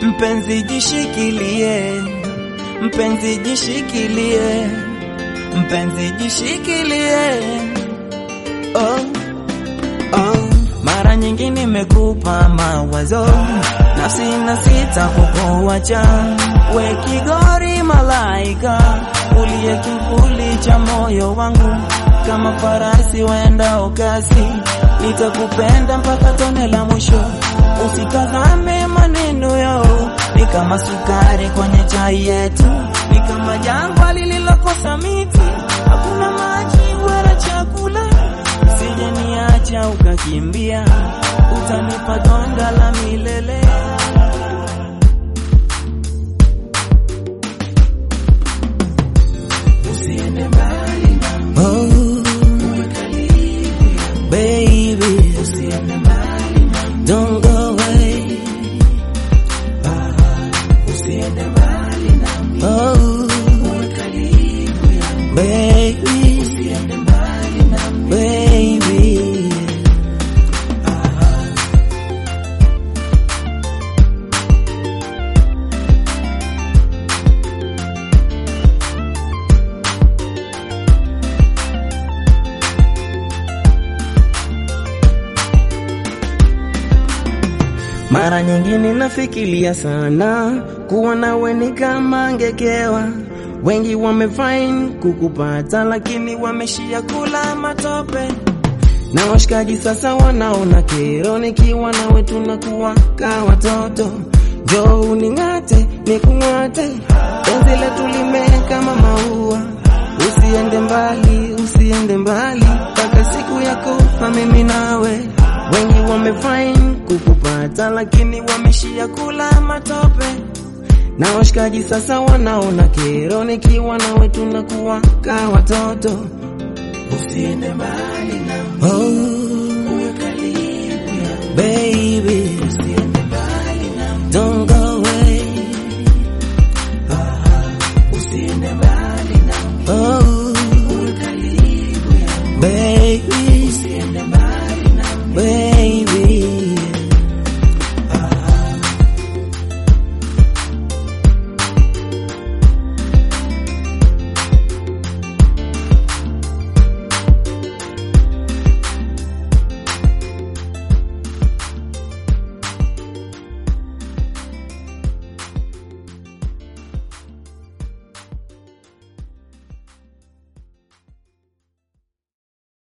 Mpenzi jishikilie, mpenzi jishikilie, mpenzi jishikilie. Oh, oh. Mara nyingi nimekupa mawazo, nafsi na sita kukuacha. We kigori malaika, uliye kivuli cha moyo wangu, kama farasi waendao kasi, nitakupenda mpaka tone la mwisho. Usikazame maneno yao, ni kama sukari kwenye chai yetu, ni kama jangwa lililokosa miti, hakuna maji wala chakula. Usije niacha ukakimbia, utanipa donda la milele. Usiende mbali na oh, baby, usiende mbali na don't go away. Ah, usiende mbali na oh, baby, usiende mbali na baby. Mara nyingine nafikiria sana kuwa nawe ni kama ngekewa. Wengi wamefine kukupata, lakini wameshia kula matope. Na washikaji sasa wanaona kero, nikiwa nawe tunakuwa ka watoto. Njoo uning'ate nikung'ate, penzi letu limea kama maua. Usiende mbali, usiende mbali, mpaka siku ya kufa mimi nawe. Wengi wamefine kukupata, lakini wameshia kula matope. Na washikaji sasa wanaona kero, nikiwa nawe tunakuwa ka watoto. Usiende mbali na Oh, uwe karibu ya baby,